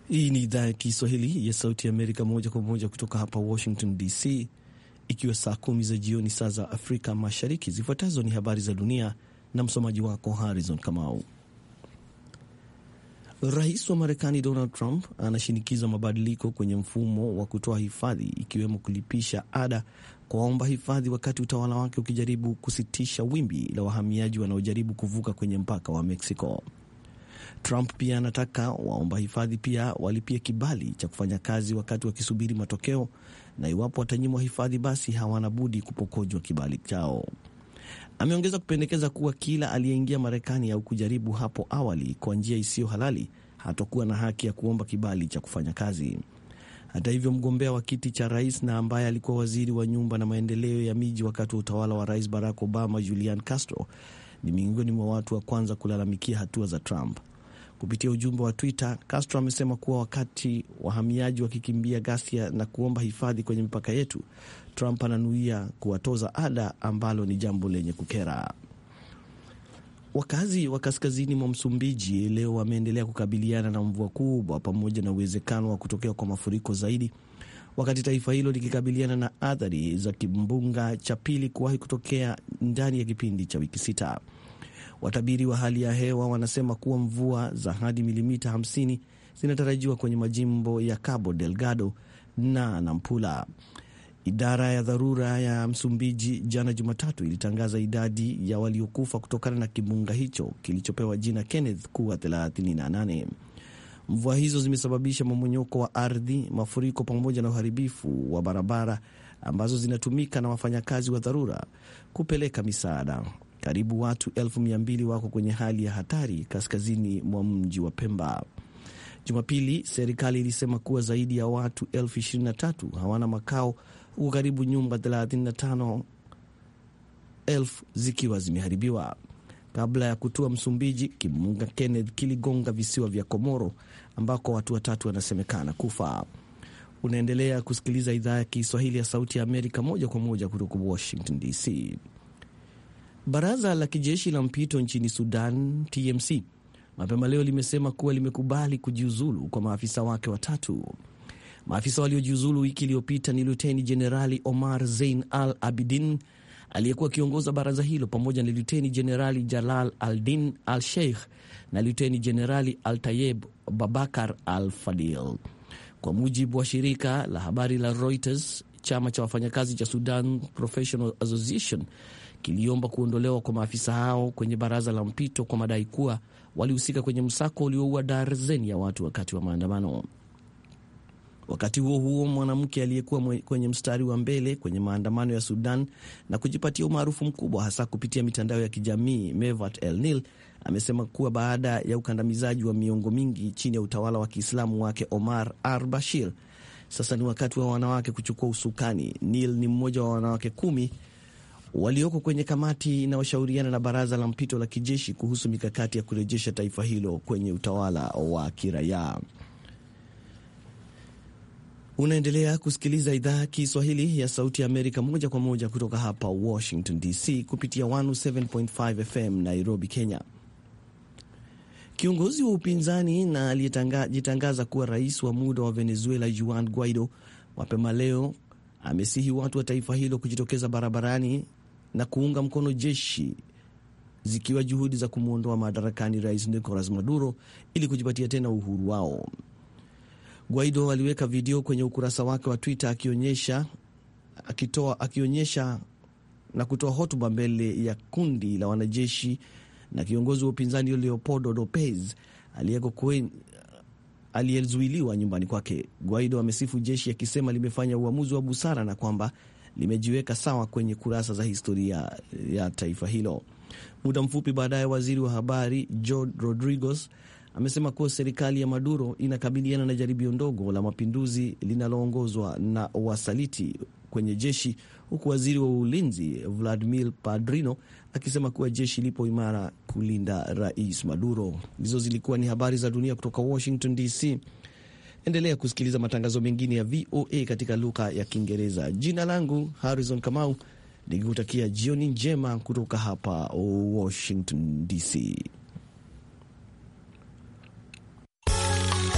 Hii ni idhaa ya Kiswahili ya Sauti ya Amerika, moja kwa moja kutoka hapa Washington DC, ikiwa saa kumi za jioni saa za Afrika Mashariki. Zifuatazo ni habari za dunia na msomaji wako Harrison Kamau. Rais wa Marekani Donald Trump anashinikiza mabadiliko kwenye mfumo wa kutoa hifadhi, ikiwemo kulipisha ada kwa waomba hifadhi, wakati utawala wake ukijaribu kusitisha wimbi la wahamiaji wanaojaribu kuvuka kwenye mpaka wa Mexico. Trump pia anataka waomba hifadhi pia walipie kibali cha kufanya kazi wakati wakisubiri matokeo, na iwapo watanyimwa hifadhi, basi hawana budi kupokonywa kibali chao. Ameongeza kupendekeza kuwa kila aliyeingia Marekani au kujaribu hapo awali kwa njia isiyo halali hatakuwa na haki ya kuomba kibali cha kufanya kazi. Hata hivyo, mgombea wa kiti cha rais na ambaye alikuwa waziri wa nyumba na maendeleo ya miji wakati wa utawala wa rais Barack Obama, Julian Castro, ni miongoni mwa watu wa kwanza kulalamikia hatua za Trump. Kupitia ujumbe wa Twitter, Castro amesema kuwa wakati wahamiaji wakikimbia ghasia na kuomba hifadhi kwenye mipaka yetu, Trump ananuia kuwatoza ada, ambalo ni jambo lenye kukera. Wakazi wa kaskazini mwa Msumbiji leo wameendelea kukabiliana na mvua kubwa pamoja na uwezekano wa kutokea kwa mafuriko zaidi, wakati taifa hilo likikabiliana na athari za kimbunga cha pili kuwahi kutokea ndani ya kipindi cha wiki sita. Watabiri wa hali ya hewa wanasema kuwa mvua za hadi milimita 50 zinatarajiwa kwenye majimbo ya Cabo Delgado na Nampula. Idara ya dharura ya Msumbiji jana Jumatatu ilitangaza idadi ya waliokufa kutokana na kimbunga hicho kilichopewa jina Kenneth kuwa 38. Mvua hizo zimesababisha mmomonyoko wa ardhi, mafuriko pamoja na uharibifu wa barabara ambazo zinatumika na wafanyakazi wa dharura kupeleka misaada. Karibu watu elfu mia mbili wako kwenye hali ya hatari kaskazini mwa mji wa Pemba. Jumapili, serikali ilisema kuwa zaidi ya watu elfu ishirini na tatu hawana makao huku karibu nyumba 35 elfu zikiwa zimeharibiwa. Kabla ya kutua Msumbiji, kimbunga Kenneth kiligonga visiwa vya Komoro ambako watu watatu wanasemekana kufa. Unaendelea kusikiliza idhaa ya Kiswahili ya Sauti ya Amerika moja kwa moja kutoka Washington DC. Baraza la kijeshi la mpito nchini Sudan, TMC, mapema leo limesema kuwa limekubali kujiuzulu kwa maafisa wake watatu. Maafisa waliojiuzulu wiki iliyopita ni Luteni Jenerali Omar Zein Al Abidin aliyekuwa akiongoza baraza hilo pamoja na Luteni Jenerali Jalal Aldin Al Sheikh na Luteni Jenerali Al Tayeb Babakar Al Fadil. Kwa mujibu wa shirika la habari la Reuters, chama cha wafanyakazi cha Sudan Professional Association kiliomba kuondolewa kwa maafisa hao kwenye baraza la mpito kwa madai kuwa walihusika kwenye msako ulioua darzeni ya watu wakati wa maandamano. Wakati huo huo, mwanamke aliyekuwa kwenye mstari wa mbele kwenye maandamano ya Sudan na kujipatia umaarufu mkubwa hasa kupitia mitandao ya kijamii, Mevat El Nil amesema kuwa baada ya ukandamizaji wa miongo mingi chini ya utawala wa Kiislamu wake Omar al Bashir, sasa ni wakati wa wanawake kuchukua usukani. Nil ni mmoja wa wanawake kumi walioko kwenye kamati inayoshauriana na baraza la mpito la kijeshi kuhusu mikakati ya kurejesha taifa hilo kwenye utawala wa kiraia. Unaendelea kusikiliza idhaa ya Kiswahili ya Sauti ya Amerika moja kwa moja kutoka hapa Washington DC kupitia 107.5 FM Nairobi, Kenya. Kiongozi wa upinzani na aliyejitangaza kuwa rais wa muda wa Venezuela Juan Guaido mapema leo amesihi watu wa taifa hilo kujitokeza barabarani na kuunga mkono jeshi zikiwa juhudi za kumwondoa madarakani rais Nicolas Maduro ili kujipatia tena uhuru wao. Guaido aliweka video kwenye ukurasa wake wa Twitter akionyesha, akitoa, akionyesha na kutoa hotuba mbele ya kundi la wanajeshi na kiongozi wa upinzani Leopoldo Lopez aliyezuiliwa nyumbani kwake. Guaido amesifu jeshi akisema limefanya uamuzi wa busara na kwamba limejiweka sawa kwenye kurasa za historia ya taifa hilo. Muda mfupi baadaye, waziri wa habari Jorge Rodriguez amesema kuwa serikali ya Maduro inakabiliana na jaribio ndogo la mapinduzi linaloongozwa na wasaliti kwenye jeshi, huku waziri wa ulinzi Vladimir Padrino akisema kuwa jeshi lipo imara kulinda rais Maduro. Hizo zilikuwa ni habari za dunia kutoka Washington DC. Endelea kusikiliza matangazo mengine ya VOA katika lugha ya Kiingereza. Jina langu Harrison Kamau, nikikutakia jioni njema kutoka hapa Washington DC.